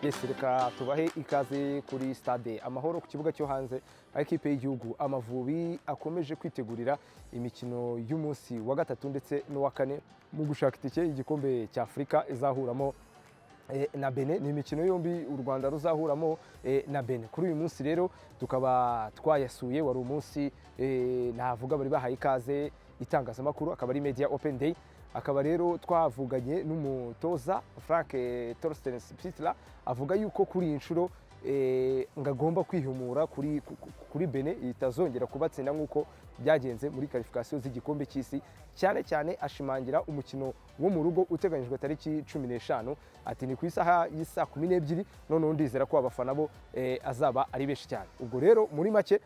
yesi reka tubahe ikaze kuri stade amahoro ku kibuga cyo hanze aho ikipe y'igihugu amavubi akomeje kwitegurira imikino y'umunsi wa gatatu ndetse n'uwa kane mu gushaka itike y'igikombe cya afurika izahuramo na bene ni imikino yombi u rwanda ruzahuramo na bene kuri uyu munsi rero tukaba twayasuye wari umunsi navuga bari bahaye ikaze itangazamakuru akaba ari media open day akaba rero twavuganye n'umutoza frank torsten pitla avuga yuko kuri iyi nshuro ngo agomba kwihumura kuri bene itazongera kubatsinda nk'uko byagenze muri karifikasiyo z'igikombe cy'isi cyane cyane ashimangira umukino wo mu rugo uteganyijwe tariki cumi n'eshanu ati ni ku isaha y'isaa kumi n'ebyiri noneho ndizera ko abafana bo azaba ari benshi cyane ubwo rero muri make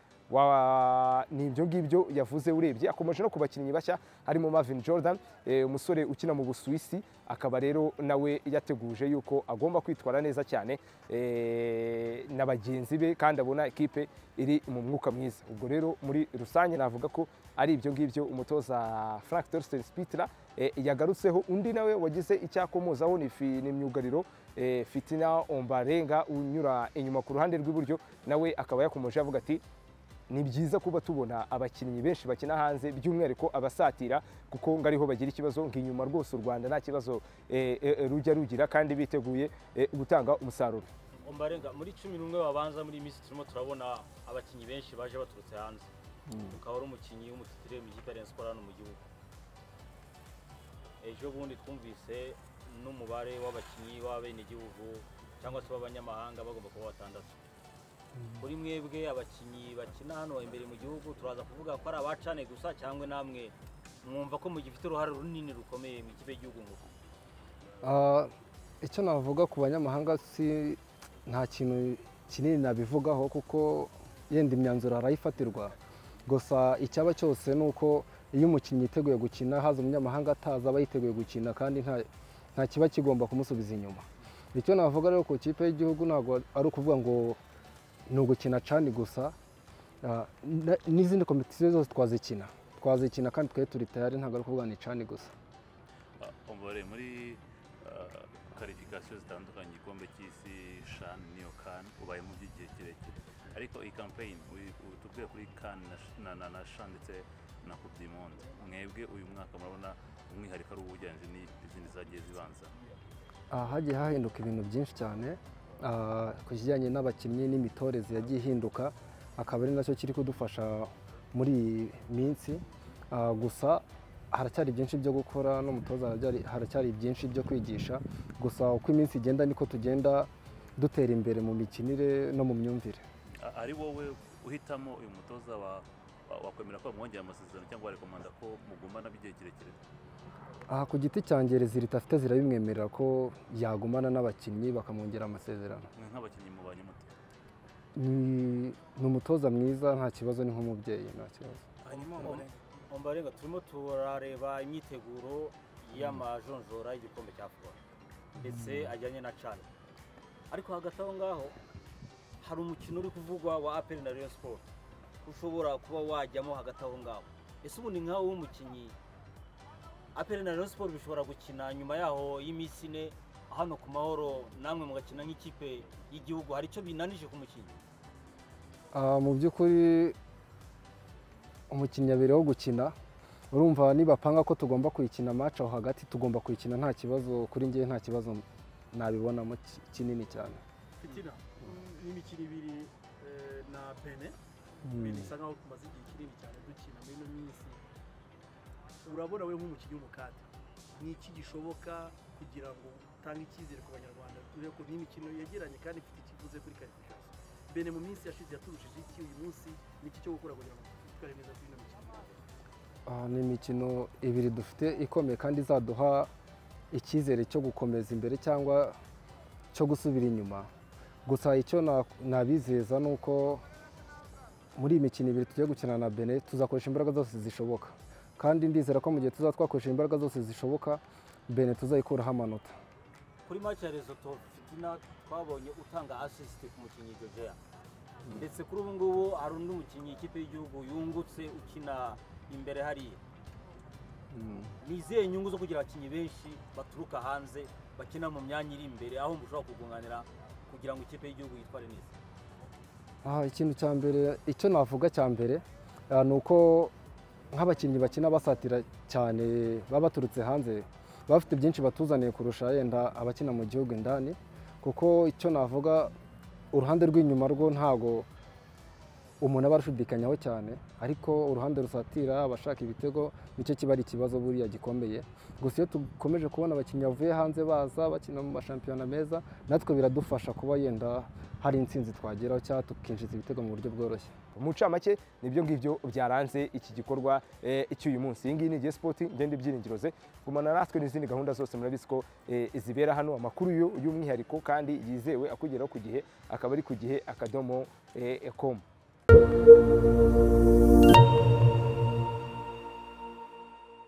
ni ibyo ngibyo yavuze urebye akomeje no ku bakinnyi bashya harimo Marvin Jordan umusore ukina mu busuwisi akaba rero nawe yateguje yuko agomba kwitwara neza cyane na bagenzi be kandi abona ekipe iri mu mwuka mwiza ubwo rero muri rusange navuga ko ari ibyo ngibyo umutoza Frank Torsten Spitler yagarutseho undi nawe wagize icyakomozaho ni myugariro fitina ombarenga unyura inyuma ku ruhande rw'iburyo nawe akaba yakomeje avuga ati ni byiza kuba tubona abakinnyi benshi bakina hanze by'umwihariko abasatira kuko ngo ariho bagira ikibazo inyuma rwose u rwanda nta kibazo rujya rugira kandi biteguye gutanga umusaruro muri cumi n'umwe babanza muri iyi minsi turimo turabona abakinnyi benshi baje baturutse hanze ukaba ari umukinnyi w'umutitire mu ikipe arenze ko hano mu gihugu ejo bundi twumvise n'umubare w'abakinnyi b'abenegihugu cyangwa se b'abanyamahanga bagomba kuba batandatu kuri mwebwe abakinnyi bakina hano imbere mu gihugu turaza kuvuga ko ari abacane gusa cyangwa namwe mwumva ko mugifite uruhare runini rukomeye mu ikipe y'igihugu ngo icyo navuga ku banyamahanga si nta kintu kinini nabivugaho kuko yenda imyanzuro harayifatirwa gusa icyaba cyose ni uko iyo umukinnyi yiteguye gukina haza umunyamahanga ataza aba yiteguye gukina kandi nta kiba kigomba kumusubiza inyuma icyo navuga rero ku ikipe y'igihugu ntabwo ari ukuvuga ngo ni ugukina cani gusa n'izindi kompetisiyo zose twazikina twazikina kandi twari turi tayari ntabwo ari ukuvuga ni cani gusa umbore muri karifikasiyo zitandukanye igikombe cy'isi shani niyo kani ubayemo by'igihe kirekire ariko iyi kampeyini tuvuye kuri kani na shani ndetse na kubi monde mwebwe uyu mwaka murabona umwihariko ari uw'ubugenzi n'izindi zagiye zibanza hagiye hahinduka ibintu byinshi cyane ku kijyanye n'abakinnyi n'imitoreze yagiye ihinduka akaba ari nacyo kiri kudufasha muri iyi minsi gusa haracyari byinshi byo gukora n'umutoza haracyari byinshi byo kwigisha gusa uko iminsi igenda niko tugenda dutera imbere mu mikinire no mu myumvire ari wowe uhitamo uyu mutoza wakwemera ko bamwongera amasezerano cyangwa warekomanda ko mugumana by'igihe kirekire aha ku giti cyanjye rezilita afite zirabimwemerera ko yagumana n'abakinnyi bakamwongera amasezerano nk'abakinnyi mu banyamutwe ni umutoza mwiza nta kibazo ni nk'umubyeyi nta kibazo ombarenga turimo turareba imyiteguro y'amajonjora y'igikombe cya fuba ndetse ajyanye na cani ariko hagati aho ngaho hari umukino uri kuvugwa wa aperi na riyo siporo ushobora kuba wajyamo hagati aho ngaho ese ubu ni nkawe w'umukinnyi aperi na siporo bishobora gukina nyuma yaho y'iminsi ine hano ku mahoro namwe mugakina nk'ikipe y'igihugu hari icyo binanije ku mukinnyi mu by'ukuri umukinnyi abereyeho gukina urumva nibapanga ko tugomba kuyikina maci aho hagati tugomba kuyikina nta kibazo kuri ngewe nta kibazo nabibonamo kinini cyane fitina n'imikino ibiri na bene bisa nkaho tumaze igihe kinini cyane dukina muri ino minsi urabona we nk'umukinnyi w'umukanda ni iki gishoboka kugira ngo utange icyizere ku banyarwanda dore ko n'imikino yegeranye kandi ifite ikiguze kuri karifikasiyo bene mu minsi yashize yaturushije iki uyu munsi ni iki cyo gukora kugira ngo twitware neza kuri ino mikino ni imikino ibiri dufite ikomeye kandi izaduha icyizere cyo gukomeza imbere cyangwa cyo gusubira inyuma gusa icyo nabizeza ni uko muri iyi mikino ibiri tugiye gukina na bene tuzakoresha imbaraga zose zishoboka kandi ndizera ko mu gihe tuzaba twakoresha imbaraga zose zishoboka bene tuzayikuraho amanota kuri match ya Lesotho Fitina twabonye utanga assist ku mukinnyi Georgia ndetse kuri ubu ngubu hari undi mukinnyi ikipe y'igihugu yungutse ukina imbere hariya ni izihe nyungu zo kugira abakinnyi benshi baturuka hanze bakina mu myanya iri imbere aho mushobora kugunganira kugira ngo ikipe y'igihugu yitware neza aha ikintu cya mbere icyo navuga cya mbere ah, ni uko nk'abakinnyi bakina basatira cyane baba baturutse hanze baba bafite byinshi batuzaniye kurusha yenda abakina mu gihugu indani kuko icyo navuga uruhande rw'inyuma rwo ntago umuntu aba arushidikanyaho cyane ariko uruhande rusatira abashaka ibitego nicyo kiba ari ikibazo buriya gikomeye gusa iyo dukomeje kubona abakinnyi bavuye hanze baza bakina mu mashampiyona meza natwe biradufasha kuba yenda hari intsinzi twageraho cyangwa tukinjiza ibitego mu buryo bworoshye mu ncamake nibyo ngibyo byaranze iki gikorwa eh, cy'uyu munsi iyi ngiyi ni igihe sipoti ngenda ibyiringiro ze gumana natwe n'izindi gahunda zose murabizi ko eh, zibera hano amakuru y'u- y'umwihariko kandi yizewe akugeraho ku gihe akaba ari ku gihe akadomo eh, com